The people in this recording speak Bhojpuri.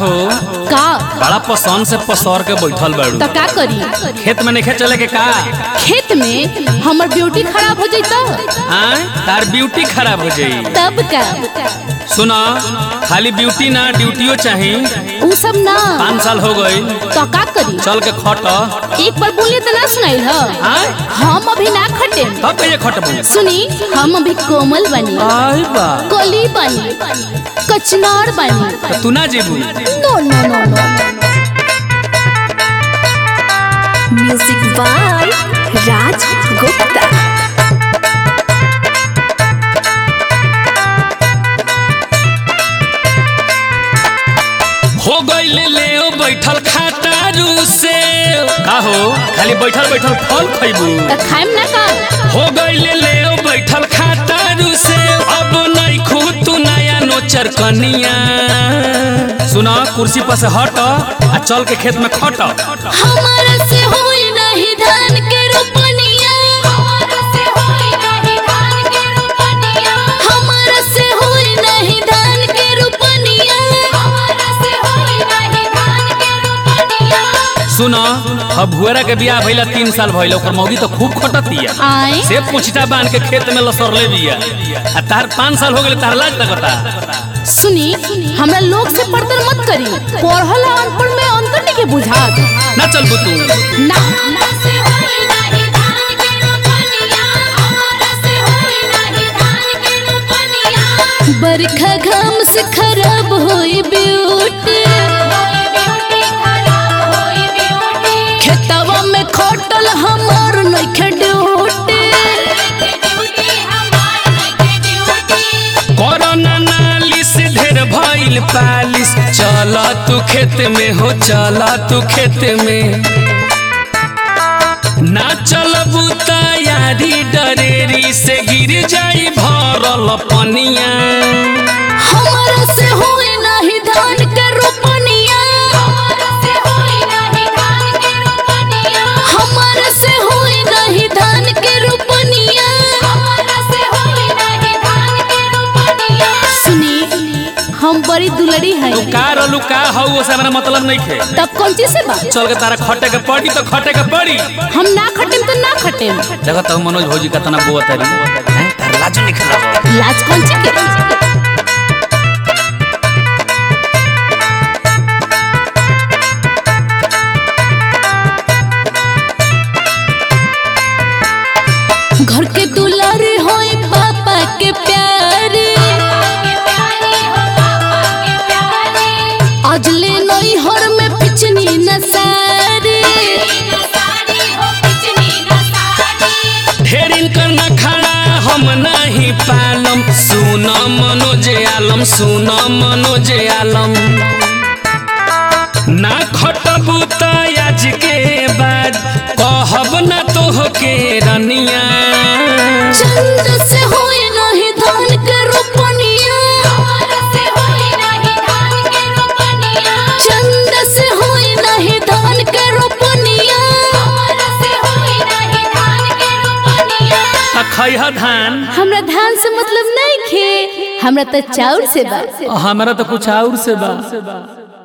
हो का बड़ा पसंद से पसर के बैठल बाड़ू त का करी खेत में नहीं चले के का खेत में हमर ब्यूटी खराब हो जाई तो आय तार ब्यूटी खराब हो जाई तब का सुना खाली ब्यूटी ना ड्यूटियो चाही उ सब ना पाँच साल हो गई तो का करी चल के खट एक बार बोलिए तो ना सुनाई ह आय हम अभी ना खटे तब कहिए खटबू सुनी हम अभी कोमल बनी आय बा कली बनी कचनार बनी तो तू ना जेबू no no no no music by Raj Gupta हो गईल ले ओ बैठल खातारू से का हो खाली बैठल बैठल फल खइबू त खाइम ना का हो गईल ले ओ बैठल खातारू से अब नहीं खू तू नया नोचर कनिया सुना कुर्सी पर से हट आ चल के खेत में खट हमारा से होई नहीं धान के रोपनिया हमारा से होई नहीं धान के रोपनिया हमारा से होई नहीं धान के रोपनिया हमारा से होई नहीं धान के रोपनिया सुना अब भुएरा के बियाह भइला तीन साल भइल ओकर मौगी तो खूब खटतिया आए से पुछता बांध के खेत में लसरले बिया आ तार पाँच साल हो गए तार लाज लगता सुनी हमरा लोग से पड़तर मत करी पढ़ल आ अनपढ़ में अंतर नहीं के बुझात ना चल तू ना बरखा घाम से खराब होई ब्यूटी खेतवा में खटल हमार नइखे ड्यूटी कोरोना नालिस ढेर भइल पालिस चल तू खेत में हो चल तू खेत में ना चलबू तैयारी डरेरी से गिर जाई भरल पनिया हमारा से होई नहीं धान के रोपनिया हमारा से होई नहीं धान के रोपनिया हमारा से होई नहीं धान के रोपनिया हमारा से होई नहीं धान के रोपनिया सुनी हम बड़ी दुलड़ी हैं तू का रलू का हौ ओसे हमरा मतलब नहीं खे तब कौन चीज से बा चल के तारा खटे के पड़ी तो खटे के पड़ी हम ना खटेम तो ना खटेम देखो तो मनोज भौजी का तना बुआ तारी हैं तार लाजो निकल लाज कौन चीज के घर के दुलारे होई पापा के प्यारे अजले नई हर में पिचनी न सारे ढेरिन कर न खड़ा हम नहीं पालम सुन मनोज आलम सुन मनोज आलम ना खटबू त आज के बाद कहब ना तोह के रनिया चंद से होई नहीं धान के रोपनिया चंद से होई नहीं धान के रोपनिया आ खैह धान हमरा धान से मतलब नहीं खे हमरा तो चाउर से बा हमरा तो कुछ और से बा